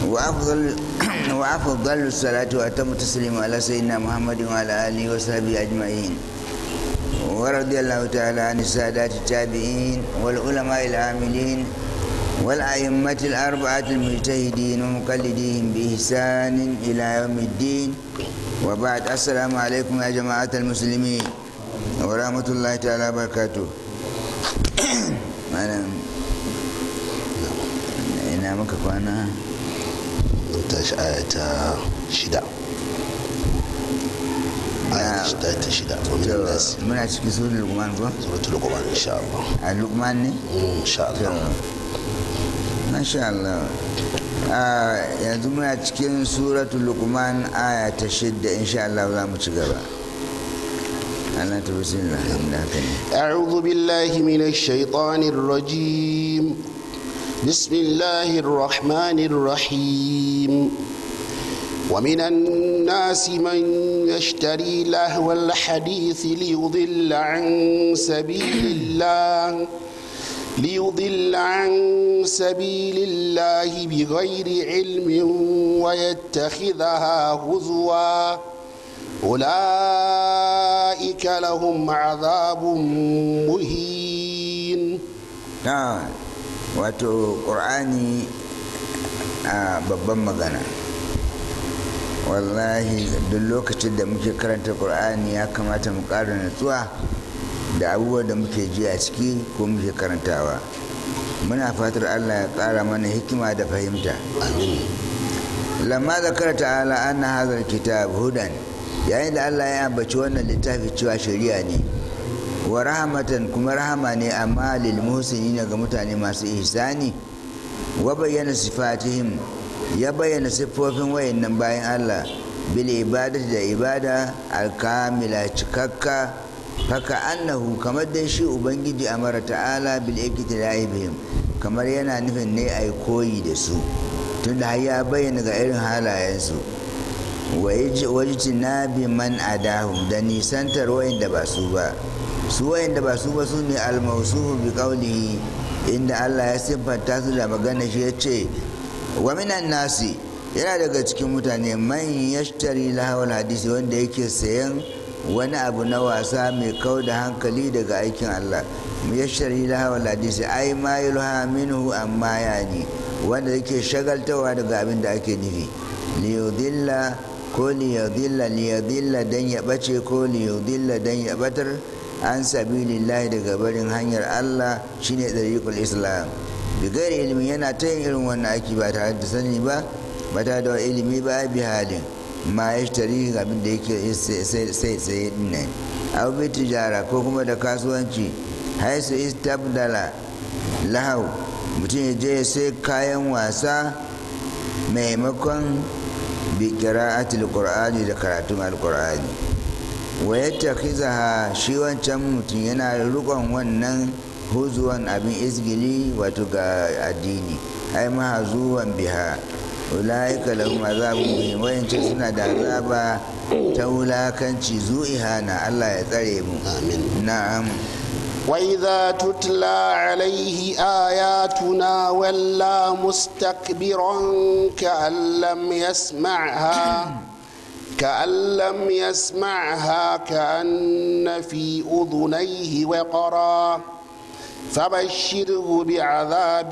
وأفضل وأفضل الصلاة وأتم التسليم على سيدنا محمد وعلى آله وصحبه أجمعين ورضي الله تعالى عن السادات التابعين والعلماء العاملين والأئمة الأربعة المجتهدين ومقلديهم بإحسان إلى يوم الدين وبعد السلام عليكم يا جماعة المسلمين ورحمة الله تعالى وبركاته ina maka kwana mun tashi aya ta shida aya ta shida ta shida wa min nas muna cikin sunan lukman ko suratul luqman insha Allah a lukman ne Mm, insha Allah masha Allah Ah, yanzu muna cikin suratul lukman aya ta shidda insha Allah za mu ci gaba Allah ta bismillah inda haka ne أعوذ بالله من الشيطان الرجيم بسم الله الرحمن الرحيم ومن الناس من يشتري لهو الحديث ليضل عن سبيل الله ليضل عن سبيل الله بغير علم ويتخذها هزوا أولئك لهم عذاب مهين ta wato ƙur'ani a babban magana wallahi duk lokacin da muke karanta ƙur'ani ya kamata mu ƙara natsuwa da abubuwan da muke ji a ciki ko muke karantawa muna fatar allah ya ƙara mana hikima da fahimta آمين lamma zakara ta'ala anna hadha kitab hudan yayin da Allah ya ambaci wannan littafi cewa shari'a ne wa rahmatan kuma rahama ne amma lil muhsinina ga mutane masu ihsani wa bayyana sifatihim ya bayyana siffofin wayannan bayan Allah bil ibadati da ibada alkamila cikakka faka annahu kamar dai shi ubangiji amara ta'ala bil iktida'i bihim kamar yana nufin ne ai koyi da su tunda har ya bayyana ga irin halayensu wajici na bi man adahum da nisantar wayanda ba su ba su wayanda ba su ba su ne almausuhu bi qawlihi inda Allah ya siffanta su da magana shi ya ce wa minan nasi yana daga cikin mutane man yashtari lahawal hadisi wanda yake sayan wani abu na wasa mai kau da hankali daga aikin Allah yashtari lahawal hadisi ai ma yulha minhu amma yani wanda yake shagaltawa daga abin da ake nufi liyudilla ko liyudilla liyudilla dan ya bace ko liyudilla dan ya batar an sabilillahi daga barin hanyar Allah shine dariqul islam bigari ilimi yana ta yin irin wannan aiki ba tare da sani ba ba tare da ilimi ba bi halin ma ya tari abin da yake sai sai dinnan abu bi tijara ko kuma da kasuwanci haisu istabdala lahau mutum ya je sai kayan wasa maimakon bi qira'atil qur'ani da karatun alqur'ani wa yattakhizaha shi wancan mutum yana rikon wannan huzuwan abin izgili wato ga addini ai mahazuwan biha ulaika lahum azabun muhim wayance suna da azaba ta wulakanci zu'ihana Allah ya tsare mu آمين na'am وإذا تتلى عليه آياتنا ولى مستكبرا كأن لم يسمعها كأن لم يسمعها كأن في أذنيه وقرا فبشره بعذاب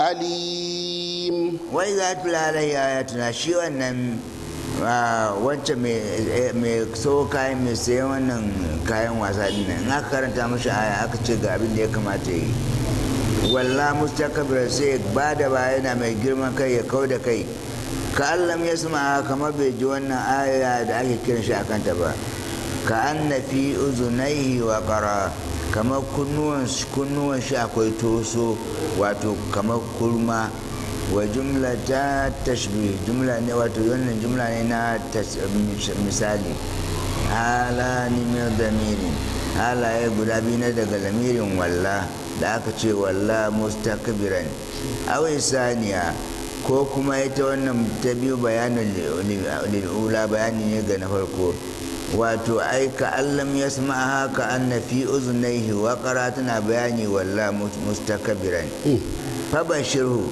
أليم wai za ta lalai ayatuna shi wannan wancan mai so kayan mai sayan wannan kayan wasa din nan in aka karanta mashi aya aka ce ga abin da ya kamata yi walla mustakabir sai ba da baya yana mai girman kai ya kau da kai ka allam ya sama kamar bai ji wannan aya da ake kiran shi akan ta ba ka an na fi uzunaihi wa qara kamar kunnuwan kunnuwan shi akwai toso wato kamar kurma wa jumla ta tashbih jumla ne wato wannan jumla ne na tas- misali hala ni min damirin halaye guda biyu na daga lamirin walla da aka ce walla mustakbiran aw saniya ko kuma ita wannan ta biyu bayanin lil'ula bayani ne ga na farko wato ai ka allam ya sama haka anna fi uzunaihi wa tana bayani walla mustakbiran fabashirhu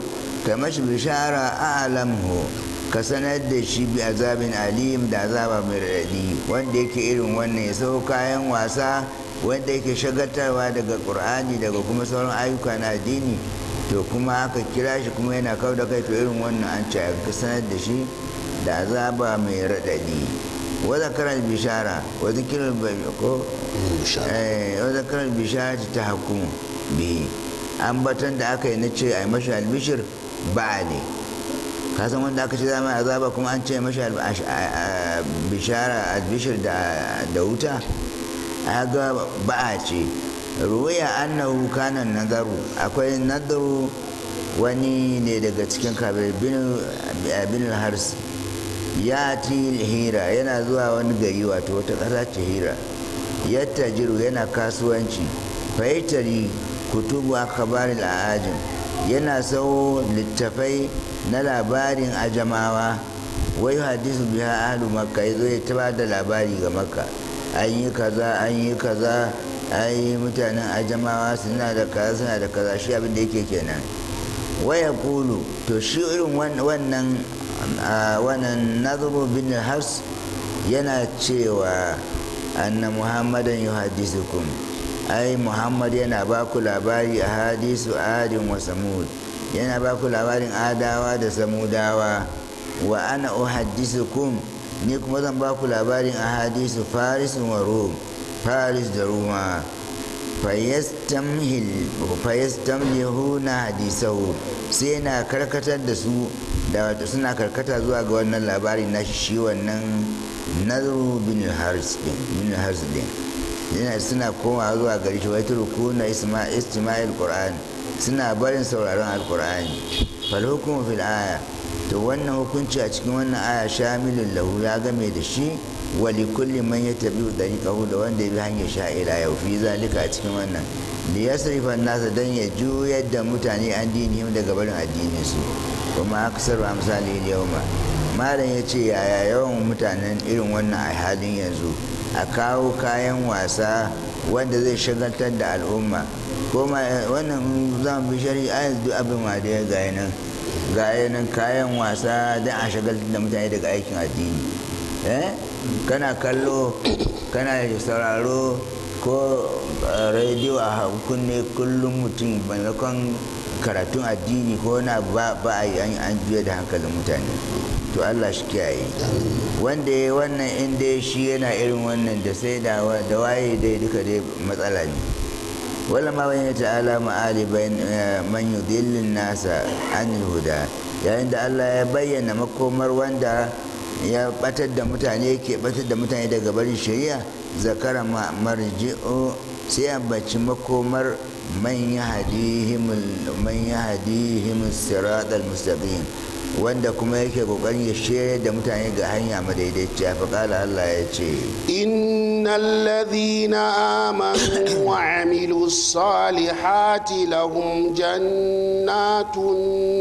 ka mashi bishara a'lamhu ka sanar da shi bi azabin alim da azaba mai raɗaɗi wanda yake irin wannan ya sau kayan wasa wanda yake shagaltarwa daga ƙur'ani daga kuma sauran ayyuka na addini to kuma aka kira shi kuma yana kau da kai to irin wannan an ce ka sanar da shi da azaba mai raɗaɗi wa zakarar bishara wa zikirar ko wa zakarar bishara ta hukumu bihi ambatan da aka yi na ce a yi mashi albishir ba ne kasan wanda aka ce zama azaba kuma an ce mashi bishara albishir da wuta ga ba'a ce ruwaya annahu kana nazaru akwai nazaru wani ne daga cikin kabir bin hars ya ti hira yana zuwa wani gari wato wata ƙasa ce hira yadda jiru yana kasuwanci fahimtari kutubu akabarin al'ajin yana sau littafai na labarin ajamawa wai hadisu biya ahlu makka ya zo ya taba da labari ga makka an yi kaza an yi kaza ai mutanen ajamawa suna da kaza suna da kaza shi abin da yake kenan waya kulu to shi irin wannan wannan nazaru bin hars yana cewa anna muhammadan yuhaddisukum ai muhammad yana ba ku labari a hadisu adin wa samud yana ba ku labarin adawa da samudawa wa ana uhaddisukum ni kuma zan ba ku labarin a hadisu faris wa rum faris da ruma fayyastamlihuna hadisahu sai na karkatar da su da wato suna karkata zuwa ga wannan labari na shi wannan nazaru bin haris din yana suna komawa zuwa gari shi wai turku na istima'il qur'an suna barin sauraron alqur'ani fal hukumu fil aya to wannan hukunci a cikin wannan aya shamilun lahu ya game da shi wa li kulli man yattabi'u dariqahu da wanda ya bi hanyar sha'ira yau fi zalika a cikin wannan li yasrifa nasa dan ya juyar da mutane an dinihim daga barin addinin su kuma aksar amsali yawma malam ya ce yaya yawan mutanen irin wannan a halin yanzu a kawo kayan wasa wanda zai shagaltar da al'umma ko wannan zan bi shari'a yanzu duk abin ma da ya gaya nan gaya nan kayan wasa don a shagaltar da mutane daga aikin addini eh kana kallo kana sauraro ko rediyo a kunne kullum mutum maimakon karatun addini ko na ba a yi an juya da hankalin mutane to Allah shi kiyaye wanda ya wannan inda shi yana irin wannan da sai da waye dai duka dai matsala ne wala ma wani ta'ala ma'ali man yudillin nasa anil huda yayin da Allah ya bayyana makomar wanda ya batar da mutane ke batar da mutane daga barin shari'a zakara marji'u sai ambaci makomar man yahdihim man yahdihim siratal mustaqim wanda kuma yake kokarin ya shirya da mutane ga hanya madaidaiciya fa kala Allah ya ce innal ladhina amanu wa amilus salihati lahum jannatun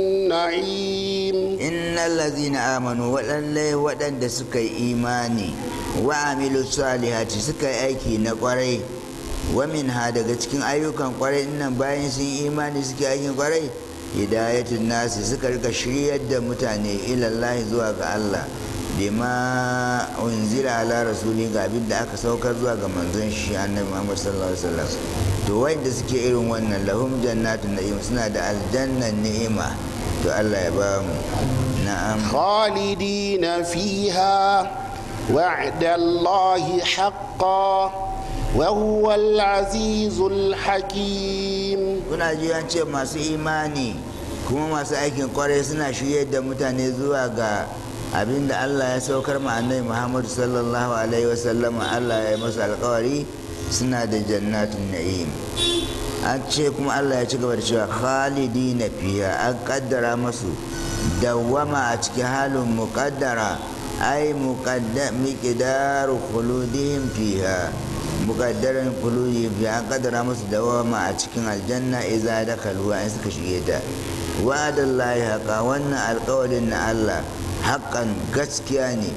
na'im innal ladhina amanu waɗanne waɗanda suka yi imani wa amilus salihati suka yi aiki na kwarai wa ha daga cikin ayyukan kwarai nan bayan sun imani suke aikin kwarai hidayatun nasi suka rika shiryar da mutane ilallahi zuwa ga Allah bima unzila ala rasuli ga abin da aka saukar zuwa ga manzon shi annabi Muhammad sallallahu alaihi wasallam to wanda suke irin wannan lahum jannatun na'im suna da aljannan ni'ima to Allah ya ba mu na'am khalidina fiha wa'da Allahi haqqan وهو العزيز الحكيم kuna ji an ce masu imani kuma masu aikin kwarai suna shirye da mutane zuwa ga abin da Allah ya saukar ma annabi Muhammadu sallallahu alaihi wasallam Allah ya masu alkawari suna da jannatin na'im an ce kuma Allah ya ci gaba da cewa khalidi na fiya an kaddara masu dawwama a cikin halin muƙaddara ai miƙidaru khuludihim fiha mukaddaran kuluji bi an kaddara musu dawama a cikin aljanna iza da kalwa in suka shige ta wa'adallahi haqa wannan alƙawarin na Allah haƙan gaskiya ne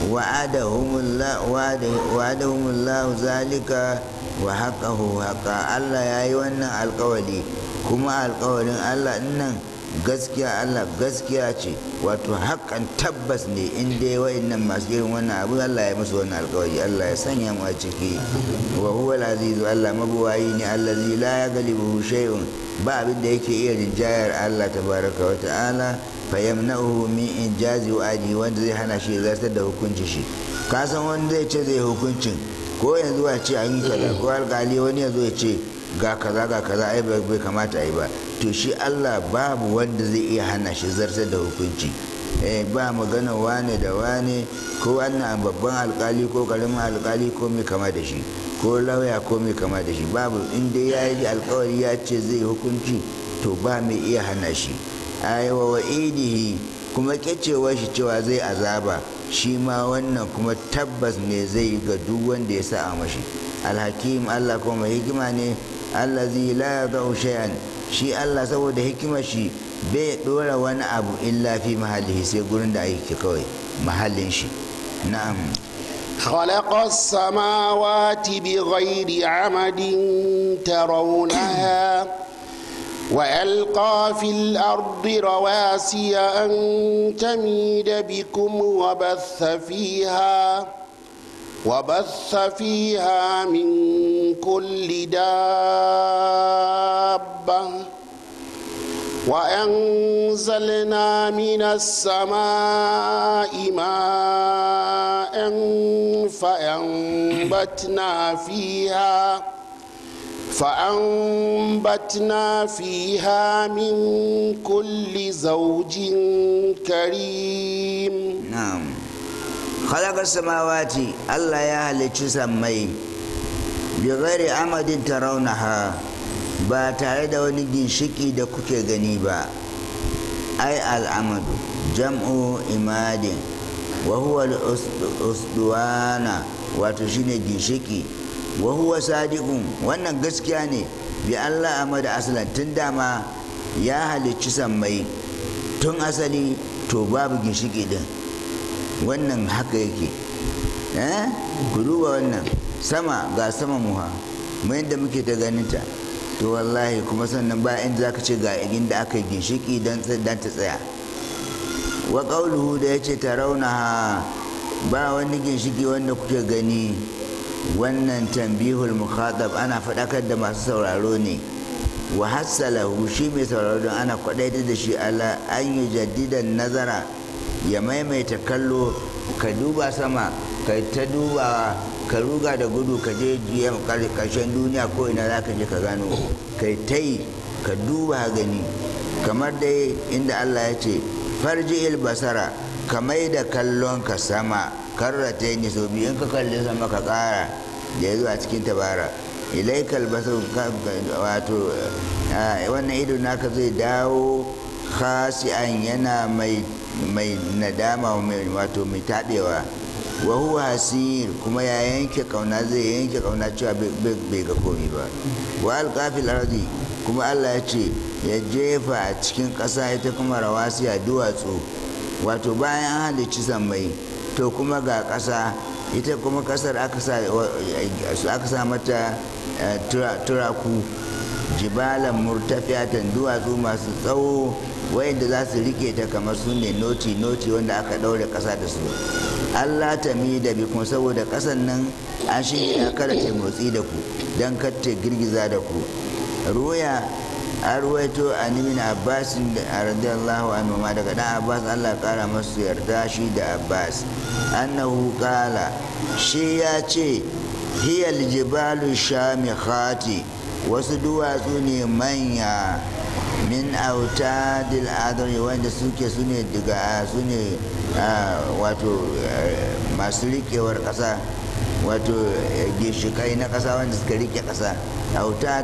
wa'adahumullahu zalika wa haƙahu haƙa Allah ya yi wannan alƙawari kuma alƙawarin Allah nan gaskiya Allah gaskiya ce wato haƙƙan tabbas ne in dai wa'annan masu irin wannan abu Allah ya musu wannan alƙawari Allah ya sanya mu a ciki wa huwa al-azizu Allah mabuwayi ne allazi la yaghlibuhu shay'un ba abin da yake iya rinjayar Allah tabaraka wa ta'ala fa yamna'uhu min injazi wa'adi wanda zai hana shi zartar da hukunci shi ka san wanda zai ce zai hukuncin ko yanzu a ce an yi kaza ko alƙali wani ya zo ya ce ga kaza ga kaza ai bai kamata ai ba to shi Allah babu wanda zai iya hana shi zartar da hukunci eh ba magana wane da wane ko wannan babban alkali ko karamin alkali ko mai kama da shi ko lauya ko mai kama da shi babu inda ya yi alkawari ya ce zai hukunci to ba mai iya hana shi aiwa wa idihi kuma kyacewa shi cewa zai azaba shi ma wannan kuma tabbas ne zai ga duk wanda ya sa a mashi alhakim Allah kuma hikima ne allazi la yadau shay'an shi Allah saboda hikimar shi bai dora wani abu illa fi mahallihi sai gurin da ake kawai mahallin shi na'am خلق السماوات بغير عمد ترونها وألقى في الأرض رواسي أن تميد بكم وبث فيها وبث فيها من كل دابة وأنزلنا من السماء ماء فأنبتنا فيها فأنبتنا فيها من كل زوج كريم na'am khalaqa samawati Allah ya halicci sammai bi ghairi amadin tarawnaha ba tare da wani ginshiki da kuke gani ba ai al'amadu jam'u imadin wa huwa al-usduwana wato shine ginshiki wa huwa sadiqun wannan gaskiya ne bi Allah amada aslan tun dama ya halicci sammai tun asali to babu ginshiki din wannan haka yake eh ku duba wannan sama ga sama muha mu yadda muke ta ganinta to wallahi kuma sannan ba inda zaka ce ga inda aka yi ginshiki dan ta tsaya wa qauluhu da yace tarawnaha ba wani ginshiki wanda kuke gani wannan tambihul mukhatab ana faɗakar da masu sauraro ne wa hassalahu shi mai sauraro don ana kwaɗaitar da shi ala an yi jaddidan nazara ya maimaita kallo ka duba sama ka ta dubawa ka ruga da gudu ka je karshen duniya ko ina za ka je ka gano kai ta yi ka duba gani kamar dai inda allah ya ce farji basara ka mai da kallon ka sama karrata yi so biyu in ka kalli sama ka kara da ya zuwa cikin tabara ilaikal basar wato wannan ido naka zai dawo khasi'an yana mai mai nadama wato mai taɓewa wa huwa hasir kuma ya yanke kauna zai yanke kauna cewa bai ga komi ba wa alƙafil ardi kuma allah ya ce ya jefa a cikin ƙasa ita kuma rawasiya duwatsu wato bayan an halicci sammai to kuma ga ƙasa ita kuma ƙasar aka sa mata turaku jibalan murtafiyatan duwatsu masu tsawo wayanda za su rike ta kamar su ne noti noti wanda aka ɗaure ƙasa da su allah ta mi da bikun saboda ƙasan nan an shirya kada ta motsi da ku don kar ta girgiza da ku ruya an ruwaito a nimin abbasin da radiyallahu anhu ma daga dan abbas allah kara masu yarda shi da abbas annahu kala shi ya ce hiyal jibalu shamikhati wasu duwatsu ne manya min autadil adari wanda suke su ne daga su ne wato masu rikewar ƙasa wato ginshikai na ƙasa wanda suka rike ƙasa autad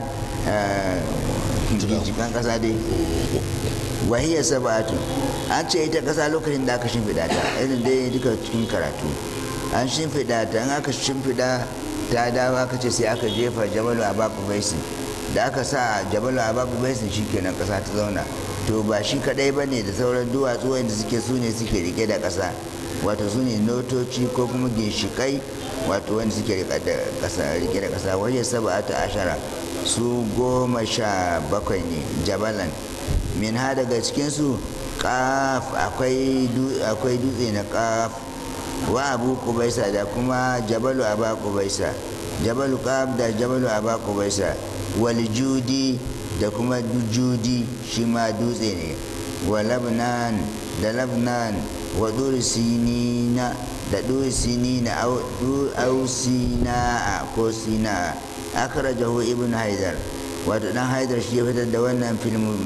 ginshikan ƙasa dai wahiyar sabatu an ce ita ƙasa lokacin da aka shimfiɗa ta irin dai duka cikin karatu an shimfiɗa ta an aka shimfiɗa ta dawo aka ce sai aka jefa jabalu a baku baisin da aka sa jabalu a baku baisin shi kenan ƙasa ta zauna to ba shi kaɗai ba ne da sauran duwatsu wanda suke su ne suke rike da ƙasa wato su ne notoci ko kuma ginshiƙai wato wanda suke rike da ƙasa rike da ƙasa waje saba'atu ashara su goma sha bakwai ne jabalan min ha daga cikinsu kaf akwai dutse na kaf wa abu kubaisa da kuma jabalu aba kubaisa jabalu kaf da jabalu aba kubaisa wal judi da kuma judi shi ma dutse ne wa labnan da labnan wa duri sinina da duri sinina au sina'a ko sina'a akhrajahu ibn haidar wato dan haidar shi ya fitar da wannan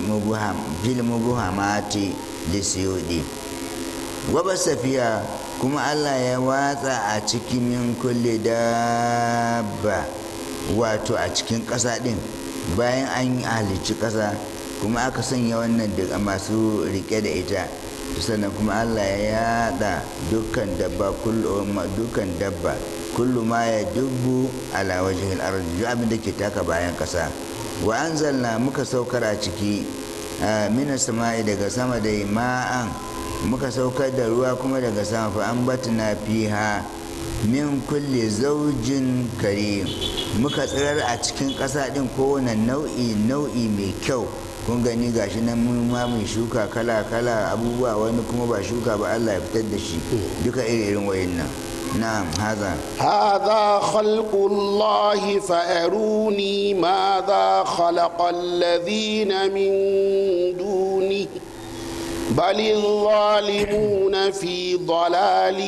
filmu buhamati da siyudi waba safiya kuma allah ya watsa a cikin min kulle dabba wato a cikin ƙasa ɗin bayan an yi halicci ƙasa kuma aka sanya wannan da masu rike da ita sannan kuma allah ya yada dukkan dabba dukkan dabba kullu ma ya dubbu ala wajhil ardi abin da ke taka bayan ƙasa wa anzalna muka saukar a ciki mina sama'i daga sama da ma'an muka saukar da ruwa kuma daga sama fa an batna fiha min kulle zaujin karim muka tsirar a cikin ƙasa ɗin kowane nau'i nau'i mai kyau kun gani gashi nan mun ma mai shuka kala kala abubuwa wani kuma ba shuka ba Allah ya fitar da shi duka iri irin wayannan نعم هذا هذا خلق الله فأروني ماذا خلق الذين من دونه بل الظالمون في ضلال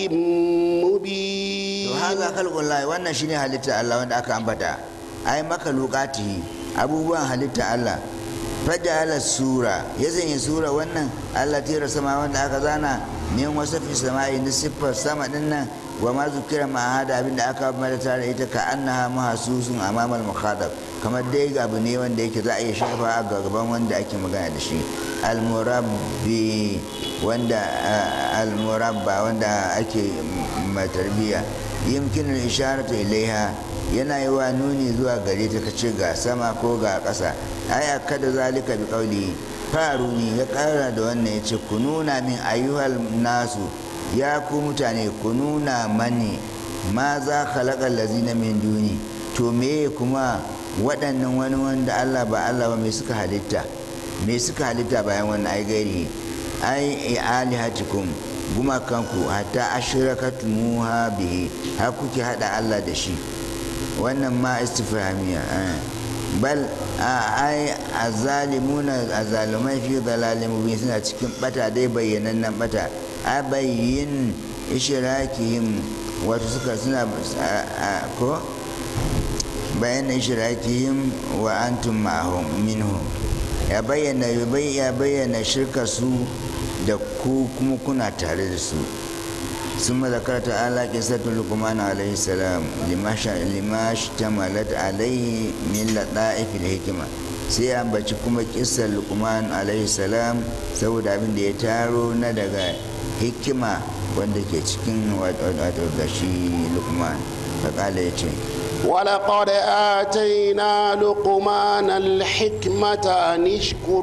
مبين هذا خلق الله وانا شيني halitta Allah wanda aka ambata ai makalukati abubuwan halitta Allah fajala sura ya sanya sura wannan Allah tira sama wanda aka zana min wasafi sama'i na siffar sama dinnan wa ma zukira ma hada abin da aka mata tare ita ka annaha mahasusun amamal mukhadab kamar dai abu ne wanda yake za a iya shafa a gaban wanda ake magana da shi almurabbi wanda almurabba wanda ake matarbiya yimkin isharatu ilaiha yana yi wa nuni zuwa gare ta kace ga sama ko ga ƙasa ai kada zalika bi qauli faruni ya ƙara da wannan ya ce ku nuna min ayyuhal nasu ya ku mutane ku nuna mani ma za khalaƙar lazina min duni to me kuma waɗannan wani wanda Allah ba Allah ba me suka halitta me suka halitta bayan wannan ai gairi ai alihatikum gumakanku hatta ashrakatumuha bihi har kuke hada Allah da shi wannan ma istifhamiya bal ai azalimuna azalumai fi dalalin mubin suna cikin bata dai bayyanannen bata abayyin ishirakihim wato suka suna ko bayan ishirakihim wa antum ma'ahum minhum ya bayyana ya bayyana shirka su da ku kuma kuna tare da su ثم ذكر تعالى قصة لقمان عليه السلام لما اشتملت عليه من لطائف الحكمة sai ya ambaci kuma kisar lukman alaihi salam saboda abin da ya taro na daga hikima wanda ke cikin wato gashi lukman faƙala ya ce ولقد آتينا لقمان الحكمة أن اشكر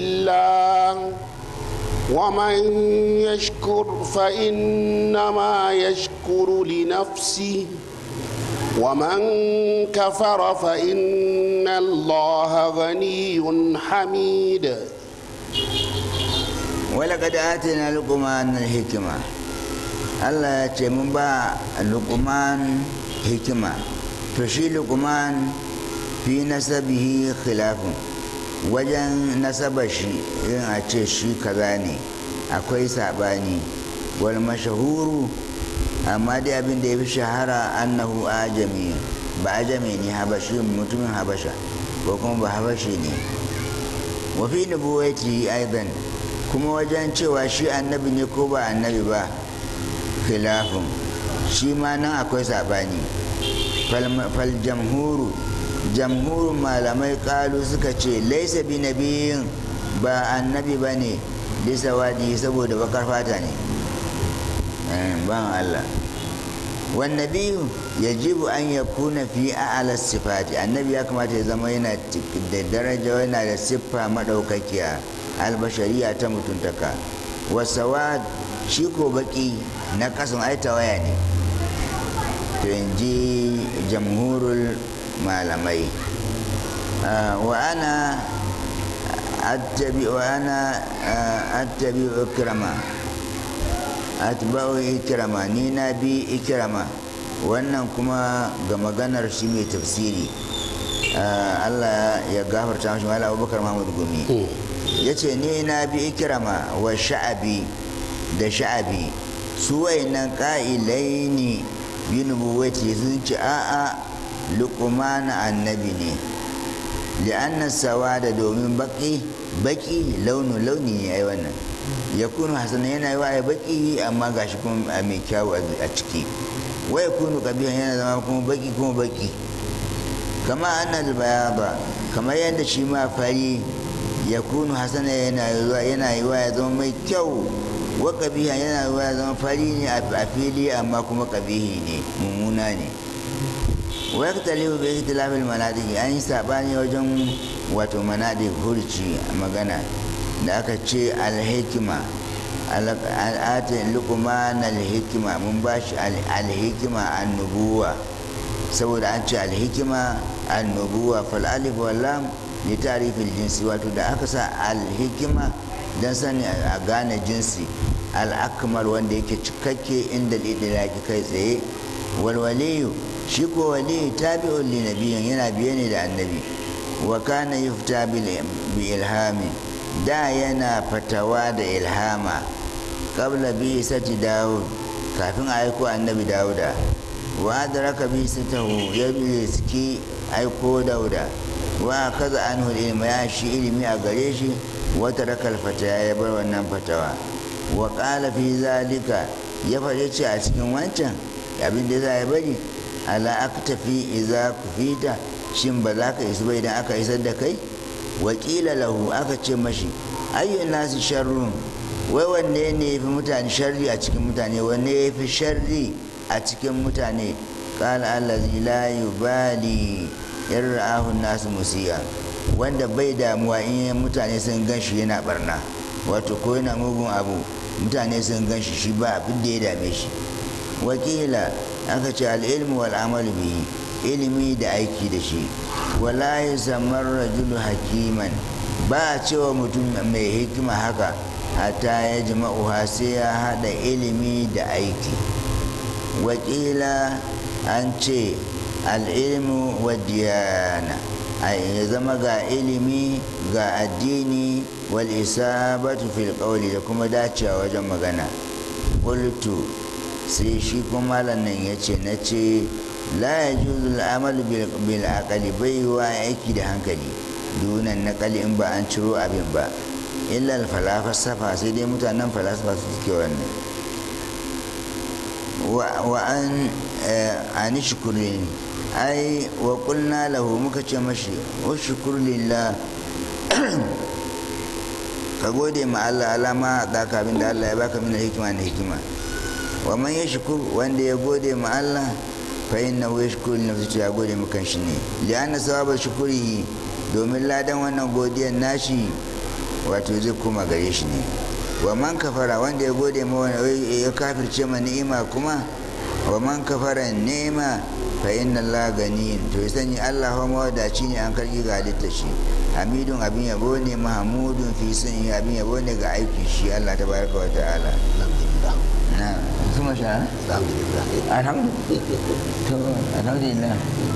لله ومن يشكر فإنما يشكر لنفسه ومن كفر فإن الله غني حميد ولقد آتينا لقمان الحكمة Allah ya ce mun ba luqman hikima to shi luqman fi nasabihi khilafun wajen nasaba shi yin a ce shi kaza ne akwai sabani wal mashahuru amma dai abin da ya fi shahara annahu ajami ba ajami ne habashi mutumin habasha ko kuma ba habashi ne wafi nubuwati aidan kuma wajen cewa shi annabi ne ko ba annabi ba khilafin shi ma nan akwai sabani fal jamhuru jamhurin malamai kalu suka ce laisa bi nabiyin ba annabi ba ne bisa wadi saboda bakar fata ne ban Allah wannabiyu ya jibu an ya kuna fi a'ala sifati annabi ya kamata ya zama yana da daraja yana da siffa maɗaukakiya albashariya ta mutuntaka wasawad shi ko baki na kasan aita waya ne to in ji jamhurul malamai wa ana attabi'u ana attabi'u ikrama atba'u ikrama ni na bi ikrama wannan kuma ga maganar shi mai tafsiri Allah ya gafarta mashi mala abubakar mahmud gumi ya ce ni na bi ikrama wa sha'abi da sha'abi su wayannan ƙa'ilai ne bi nubuwati sun ce a'a luqmana annabi ne li'anna sawada domin baki baki launu launi ne ai wannan ya kunu hasan yana yi wa baki amma gashi kuma mai kyawu a ciki wa ya kunu kabihan yana zama kuma baki kuma baki kama annal bayaba kamar yadda shi ma fari ya kunu hasana yana yana yi wa ya zama mai kyau wa kabiha yana yi wa ya zama fari ne a fili amma kuma kabihi ne mummuna ne wa yaktalifu bi ikhtilafil manadiqi an yi sabani wajen wato manadiq hurci magana da aka ce alhikima al'atin luqman alhikima mun bashi alhikima annubuwa saboda an ce alhikima annubuwa fal alif wal lam li ta'rifil jinsi wato da aka sa alhikima dan sani a gane jinsi al'akmal wanda yake cikakke inda lidilaki kai tsaye walwaliyu shi ko waliyu tabi'un li nabiyyin yana biye ne da annabi wa kana yufta bi ilhami da yana fatawa da ilhama qabla bi sati dawud kafin a aiko annabi dawuda wa adraka bi satahu ya riski aiko dauda wa kaza anhu ilma ya shi ilimi a gare shi wata rakal fata ya bar wannan fatawa wa qala fi zalika ya faɗi ce a cikin wancan abin da za ya bari ala aktafi idza kufita shin ba za ka isu ba idan aka isar da kai wakila lahu aka ce mashi ayyun nasu sharrun wai wanne ne ya fi mutane sharri a cikin mutane wanne ya fi sharri a cikin mutane kala allazi la yubali yarra'ahu nasu musiya wanda bai damuwa in mutane sun gan shi yana barna wato ko yana mugun abu mutane sun gan shi shi ba abin da ya dame shi wakila aka ce al'ilmu wal amalu bihi ilimi da aiki da shi wala ya samar rajulu hakiman ba a cewa mutum mai hikima haka hatta ya jima'uha sai ya haɗa ilimi da aiki wakila an ce al'ilmu wa diyana ya zama ga ilimi ga addini wal isabatu fil qawli da kuma dacewa wajen magana qultu sai shi kuma malam nan yace na ce la yajuzu al'amalu bil aqli bai wa aiki da hankali dunan naqali in ba an ciro abin ba illa al falasafa sai dai mutanen falasafa su suke wannan wa an anishkurin ai wa qulna lahu muka ce mashi ushkur lillah ka gode ma Allah alama da ka abin da Allah ya baka min hikima na hikima wa man yashkur wanda ya gode ma Allah fa innahu yashkuru nafsi ya gode maka shi ne li'anna sawaba shukuri domin ladan wannan godiyar nashi wato zai koma gare shi ne wa man kafara wanda ya gode ma wani ya kafirce ma ni'ima kuma wa man kafara ni'ima fa inna Allah gani to ya sani Allah fa mawadaci ne an karki ga halitta shi hamidun abin yabo ne mahamudun fi sun abin yabo ne ga aiki shi Allah tabaraka wa ta'ala na kuma sha alhamdulillah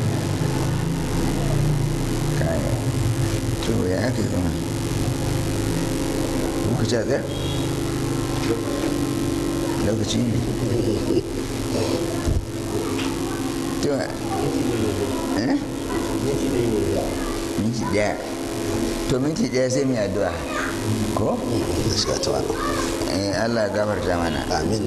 kaya to ya ake kuma lokaci a tsayar lokaci ne to eh minti daya to minti daya sai mu addu'a ko gaskiya ta wani eh Allah ya gafarta mana amin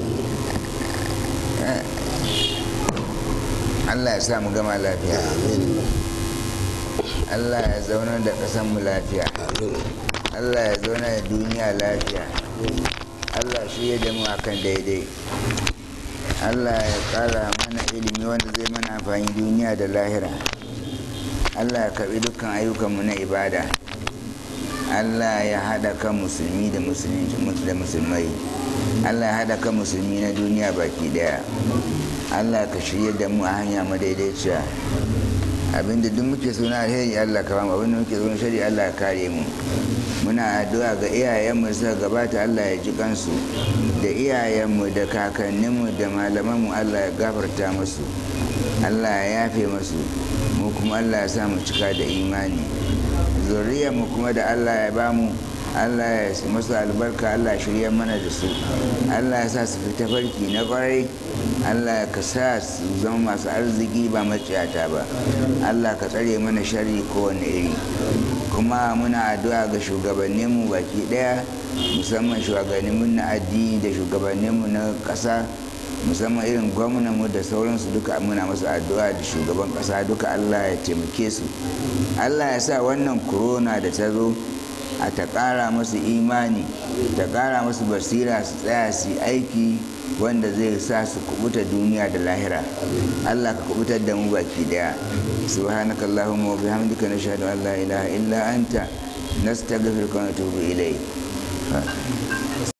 Allah ya sa mu gama lafiya amin Allah ya zauna da ƙasar mu lafiya amin Allah ya zauna da duniya lafiya Allah shi ya damu akan daidai Allah ya ƙara mana ilimi wanda zai mana amfani duniya da lahira Allah ya karɓi dukkan ayyukanmu na ibada Allah ya haɗa kan musulmi da da musulmai Allah ya haɗa kan musulmi na duniya baki ɗaya Allah ka shirya da mu a hanya madaidaiciya abinda duk muke so na alheri Allah ka bamu abinda muke so na shari Allah ka kare mu muna addu'a ga iyayenmu suka gabata allah ya ji kansu da iyayenmu da kakanninmu da malamanmu allah ya gafarta musu allah ya yafe musu mu kuma allah ya sa mu cika da imani zuriyarmu kuma da allah ya bamu allah ya masu albarka allah ya shirya mana da su allah ya sa su fita farki na kwarai allah ka sa su zama masu arziki ba maciyata ba allah ka tsare mana shari kowane iri kuma muna addu'a ga shugabanninmu baki daya musamman shugabanninmu na addini da shugabanninmu na ƙasa musamman irin gwamnanmu da sauransu duka muna masu addu'a da shugaban ƙasa duka allah ya taimake su allah ya sa wannan corona da ta zo a ta ƙara masu imani ta ƙara masu basira su tsaya su aiki wanda zai sa su kubuta duniya da lahira allah ka kubutar da mu baki daya subhanaka allahumma wa bihamdika nashhadu an la ilaha illa anta nastaghfiruka wa natubu ilayk